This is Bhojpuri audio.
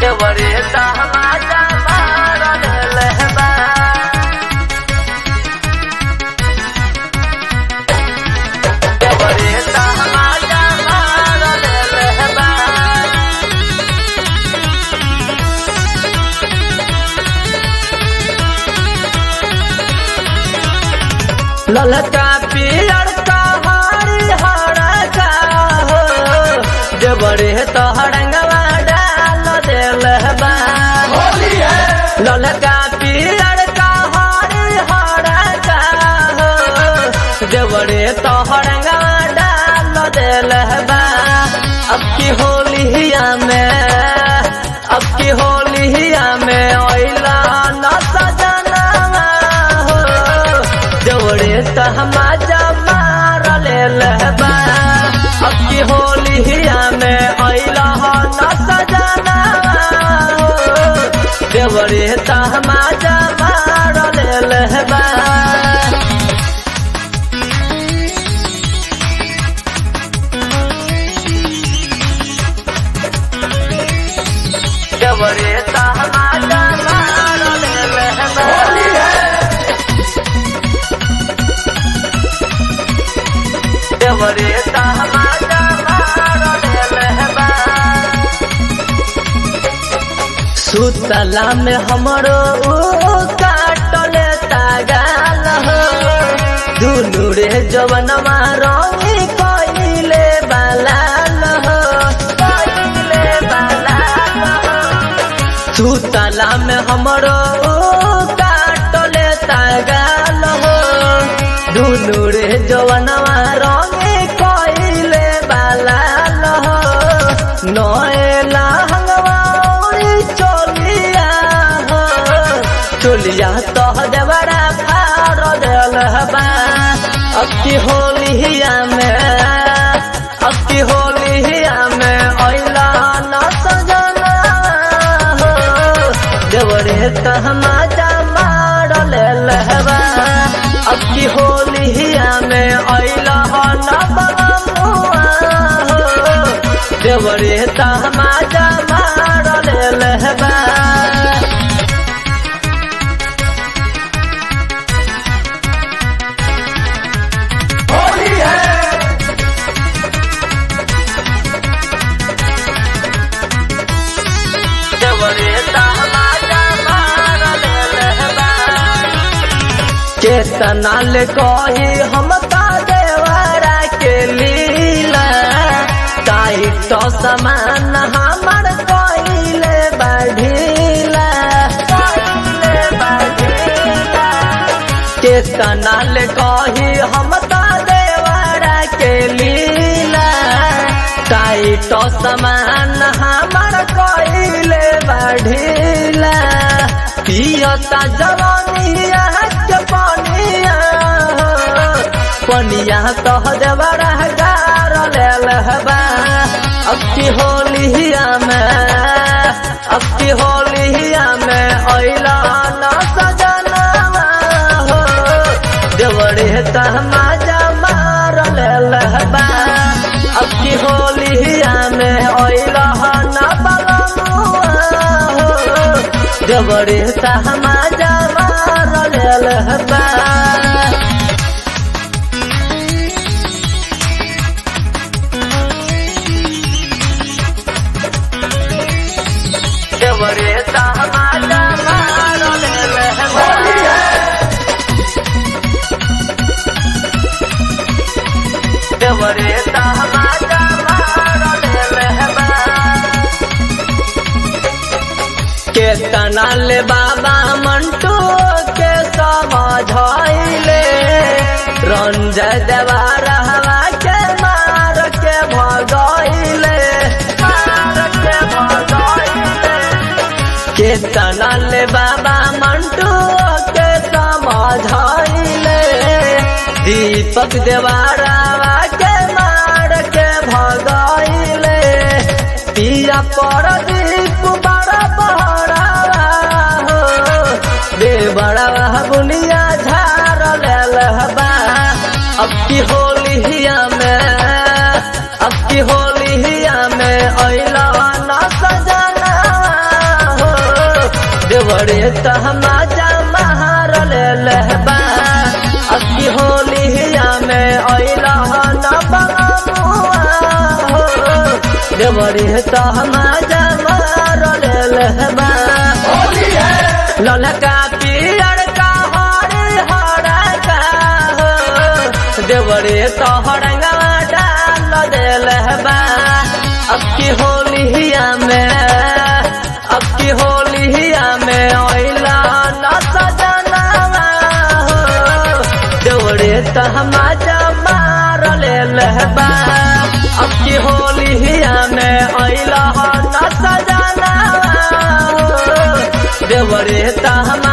देवरे तमाचा मारल लहबा देवरे तमाचा मारल लहबा ललका पियर का हरी हरा हो देवरे तहरंगवा डाल देल बा ललका पियर का हरी हरा हो देवरे तहरंगवा डाल देल बा अब की होलिया में अब की होलिया में ओइला न सजना हो जोड़े तहमाजा मार ले लहबा अब की होलिया में अइला हो न सजना देवरे तहमाजा मार ले लहबा देवरे तहमाजा मार ले लहबा देवरे तहमाजा मारल लहबा सुतला में हमरो ऊ काटल तागाल हो दुनु रे जवनमा रंगी कइले बालाल हो कइले बालाल हो सुतला में हमरो काटल तागाल हो दुनु रे जवनवा रंगे कइले बालाल हो नएला हंगवारी चलिया हो चलिया तह देवरा फार देल हबा अब की होलिया में अब की होलिया में अइला न सजना हो देवरे तहमाजा मार ले लहबा अब की होलिया में अइला हो न बलमुआ हो देवरे तहमाजा मार ले लहबा देवरे तहमाजा मार ले लहबा केतना ले कही हम ता देवरा के लीला काई तो समान हमर कइले बढ़ीला कइले बढ़ीला केतना ले कही हम ता देवरा के लीला काई तो समान हमर कइले बढ़ीला पियता जवानिया के पनिया पनिया तह देवरा गार लेल हबा अब की होलिया में अब की होलिया में अइला न सजना हो देवरे तहमाजा मार लेल हबा अब की होलिया में अइला न बलमुआ हो देवरे तहमाजा मार लेल हबा देवरे तहमाजा मार लेल हबा देवरे तहमाजा मार लेल हबा केतना ले बाबा मंटू के समझाइले रंजय देवा रहवा के मार के भगाइले मार के भगाइले केतना ले बाबा मंटू के समझाइले दीपक देवारावा के मार के भगाइले पिया पर दीप बड़ा बड़ा हो दे बड़ा बुनिया झार लेल हबा अब की होलिया में अब की होलिया में अइला न सजना देवरे तहमाजा महार ले लहबा अक्की होलिया में अइला न बमुआ हो देवरे तहमाजा महार ले लहबा ललका पियर का हरे हरा का हो देवरे तोहरंगा डाल देल बा अब की होलिया में अब की होलिया में ओइला न सजना हो देवरे तहमाजा मार लेल बा अब की होलिया में ओइला न सजना हो देवरे तहमा